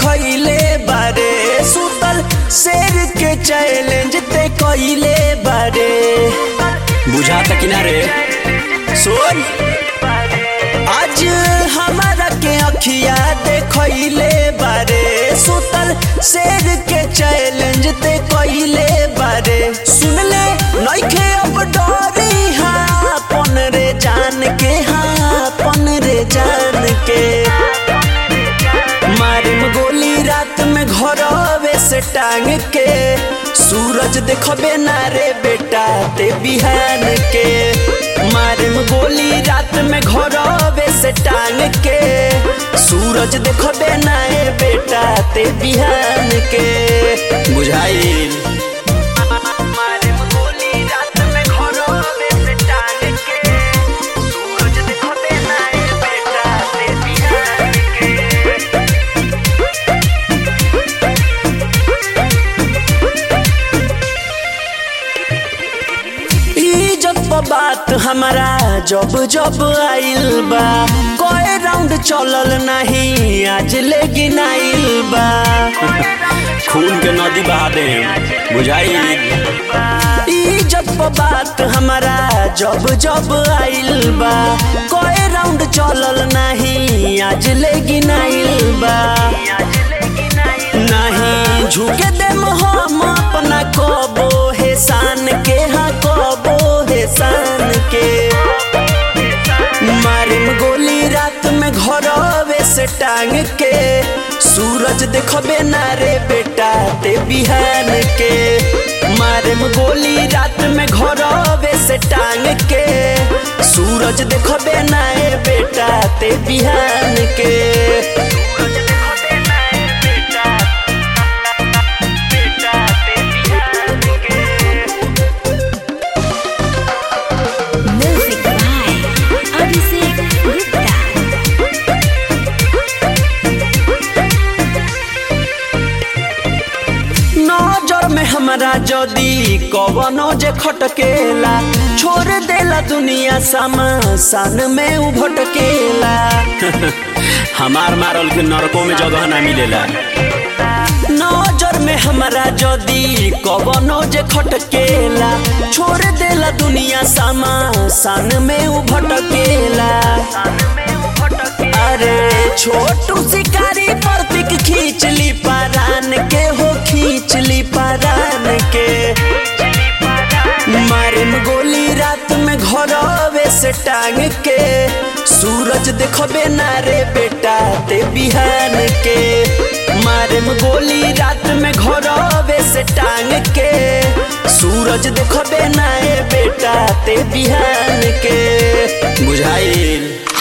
देखले बारे सुतल शेर के चैलेंज ते कइले बारे बुझाता कि ना रे सुन आज हमारा के अखिया देखले बारे सुतल शेर के चैलेंज ते कइले बारे सुन ले नइखे अब डरी हाँ पन रे जान के हाँ पन रे जान के मारिम गोली रात में घरवे से टांग के सूरज देखबे ना रे बेटा ते बिहान के मारिम गोली रात में घरवे से टांग के सूरज देखबे ना रे बेटा ते बिहान के बुझाइल मारिम गोली रात में घरवे से टांग के सूरज देखबे ना रे बेटा ते बिहान के इज्जत पर बात हमारा जब जब आइल बा कोई राउंड चलल नहीं आज लेकिन आइल बा खून के नदी बहा दे बुझाई इज्जत पर बात हमारा जब जब आइल बा कोई राउंड चलल नहीं आज लेकिन आइल बा नहीं झुके दे हम अपना कबो हे शान के हाँ कबो हे शान के मारिम गोली रात में घरवे से टांग के सूरज देखबे ना रे बेटा ते बिहान के मारिम गोली रात में घरवे से टांग के सूरज देखबे ना रे बेटा ते बिहान के Music by Abhishek Gupta. नजर में हमारा जदी कवनो जे खटकेला छोड़ देला दुनिया समा सन में उ भटकेला हमार मारल के नरकों में जगह ना मिलेला नजर में हमारा जदी कवनो जे खटकेला छोड़ देला दुनिया समा सन में उ भटकेला अरे छोटू शिकारी प्रतीक खींच ली परान के हो खींच ली परान के मारिम गोली रात में घरवे से टांग के सूरज देखबे ना रे बेटा ते बिहान के मारिम गोली रात में घरवे से टांग के सूरज देखबे ना रे बेटा ते बिहान के बुझाइल